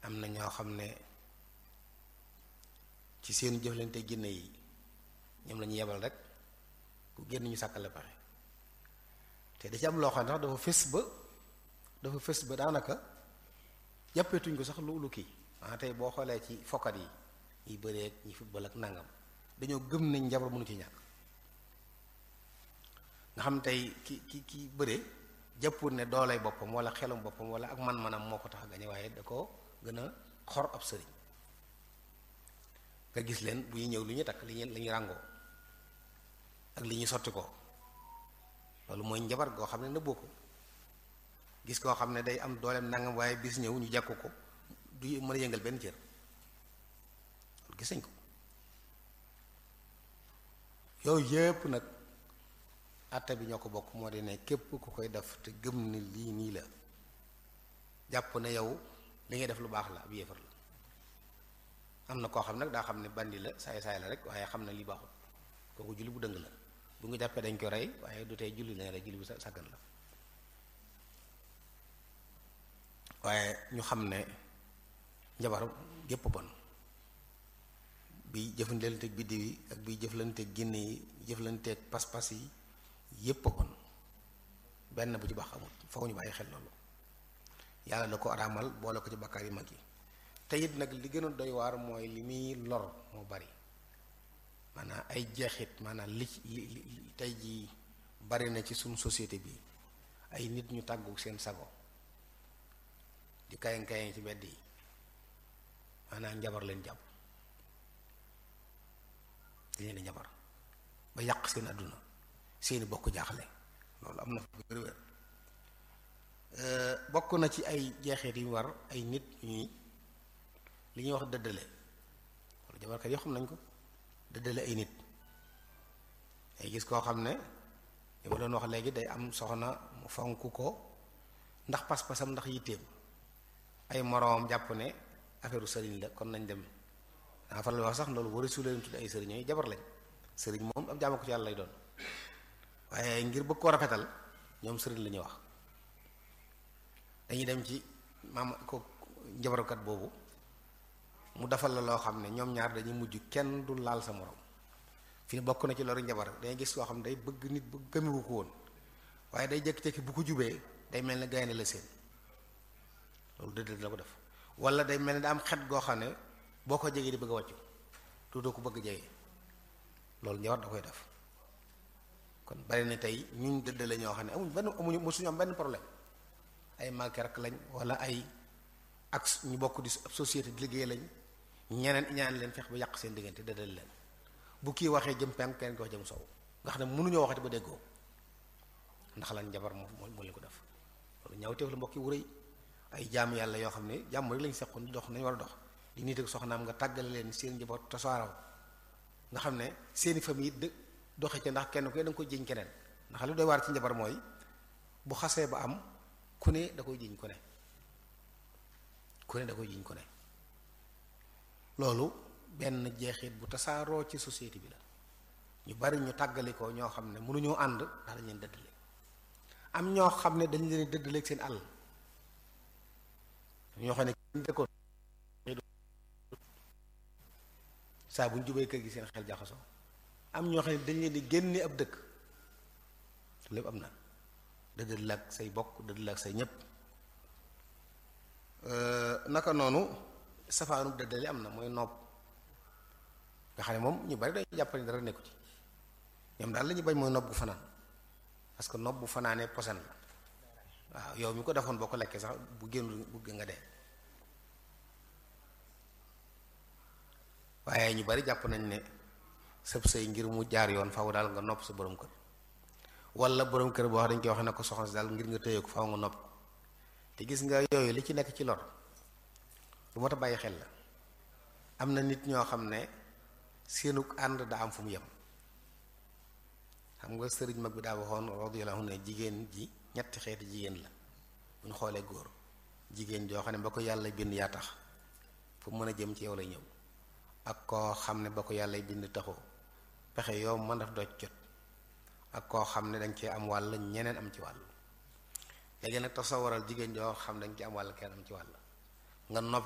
am na ñoo xam ne ci seen jëflante ginne yi ñoom la ñu yebal rek ku génn ñu sàkkal la pexe te da ci am loo xam ne sax dafa fës ba dafa fës ba daanaka jàppeetuñ ko sax lu lu kii ah tey boo xoolee ci fokkat yi ñi bëreek ñi football ak nangam dañoo gëm nañ njabar mënu ci ñàkk nga xam tey ki ki ki bëre jàppul ne doolay boppam wala xelum boppam wala ak man-manam moo ko tax a gañe waaye da ko gën a xor ab sëriñ nga gis leen bu ñu ñëw lu ñu takk li ñu la ñu ràngoo ak li ñu sotti ko loolu mooy njabar goo xam ne nëbboo ko gis koo xam ne day am dooleem nangam waaye bis ñëw ñu jàkku ko du mën a yëngal benn cër loolu gis nañ ko yooyu yépp nag àtte bi ñoo ko bokk moo di ne képp ku koy def te gëm ni lii nii la jàpp ne yow li ngay def lu baax la ab yéefar la am na koo xam nag daa xam ne bandi la saay saay la rek waaye xam na li baaxul kooku julli bu dëng la bu nga jàppee dañ ko rey waaye du tey julli lañ rey julli bu sàggan la waaye ñu xam ne njabar gépp bon bi jëflanteeg biddiw yi ak bi jëflanteeg ginne yi jëflanteeg pas-pas yi yépp bon benn bu ci baax amul foofu ñu bàyyi xel loolu yàlla da ko araamal boole ko ci bakkaar yi mag yi te it nag li gën a doy waar mooy li muy lor moo bari maanaam ay jeexit maanaam li li tey jii bari na ci suñu société bi ay nit ñu tàggu seen sago di kayan kayan ci mbedd yi maanaam njabar leen jàpp di leen njabar ba yàq seen àdduna seeni bokk jaaxle loolu am na fa wér wér bokk na ci ay jeexit yu war ay nit ñuy li ñuy wax dëddale wala jabarkat yoo xam nañ ko dëddale ay nit ay gis koo xam ne li ma doon wax léegi day am soxna mu fonk ko ndax pas-pasam ndax yitteem ay moroomam jàpp ne affaire sëriñ la kon nañ dem daa faral wax sax loolu wara su leen tudd ay sëriñ yooyu jabar lañ sëriñ moom ab jaama ko ci yàlla lay doon waaye ngir bëgg koo rafetal ñoom sëriñ la ñuy wax dañuy dem ci maam ko njabarukat boobu mu defal la loo xam ne ñoom ñaar dañuy mujj kenn du laal sa morom fi bokk na ci loolu njabar dañuy gis koo xam ne day bëgg nit bu gëmewu ko woon waaye day jékki-jékki bu ko jubee day mel ne gaynde la seen loolu dëdd la ko def wala day mel ne da am xet goo xam ne boo ko jegee di bëgg a wàccu tuutoo ko bëgg jege loolu njabar da koy def kon bari na tey ñun dëdd la ñoo xam ne amuñ benn amuñu mosuñu am benn problème ay malke rek lañ wala ay ak ñu bokk di société di liggéey lañ ñeneen ñaan leen fex ba yàq seen diggante dëddal leen bu kii waxee jëm penk kenn ko wax jëm sow nga xam ne mënuñoo waxati ba déggoo ndax lan njabar moo moo leen ko def loolu ñaawteef la mbokk yi wuréy ay jaam yàlla yoo xam ne jàmm rek lañ seqoon di dox nañ war a dox di nit ak soxnaam nga tàggale leen seen njaboot tasaaraw nga xam ne seeni famille dë doxe ca ndax kenn ku ne da nga koy jiñ keneen ndax li doy waar ci njabar mooy bu xasee ba am ku ne da koy jiñ ku ne ku ne da koy jiñ ku ne loolu benn jeexit bu tasaaroo ci société bi la ñu bari ñu tàggalikoo ñoo xam ne mënuñoo ànd ndax dañ leen dëddale am ñoo xam ne dañ leen dëddale ak seen àll ñoo xam ne kenn dëkkoon saa bu ñu jubee kër gi seen xel jaxasoo am ñoo xam ne dañ leen di génne ab dëkk lépp am na dëddal ak say bokk dëddal ak say ñépp naka noonu safaanu dëddale am na mooy nopp nga xam ne moom ñu bari dañuy jàpp ne dara nekku ci ñoom daal la ñuy bañ mooy nopp bu fanaan parce que nopp bu fanaanee posen la waaw yow mi ko defoon boo ko lekkee sax bu génn bu nga dee waaye ñu bari jàpp nañ ne sëb sëy ngir mu jaar yoon faaw daal nga nopp sa borom kër wala borom kër boo wax dañ koy wax ne ko soxna si daal ngir nga tëye ko faaw nga nopp te gis nga yooyu li ci nekk ci lor lu moo tax bàyyi xel la am na nit ñoo xam ne seenug ànd daa am fu mu yem xam nga sëriñ mag bi daa waxoon radiyallahu anhu ne jigéen ji ñetti xeeti jigéen la bu ñu xoolee góor jigéen joo xam ne ba ko yàlla bind yaa tax fu mën a jëm ci yow lay ñëw ak koo xam ne ba ko yàlla bind taxoo pexe yow mën daf doj jot ak koo xam ne dañ cee am wàll ñeneen am ci wàll léegi nag tasawaral jigéen joo xam dañ ci am wàll kenn am ci wàll nga nopp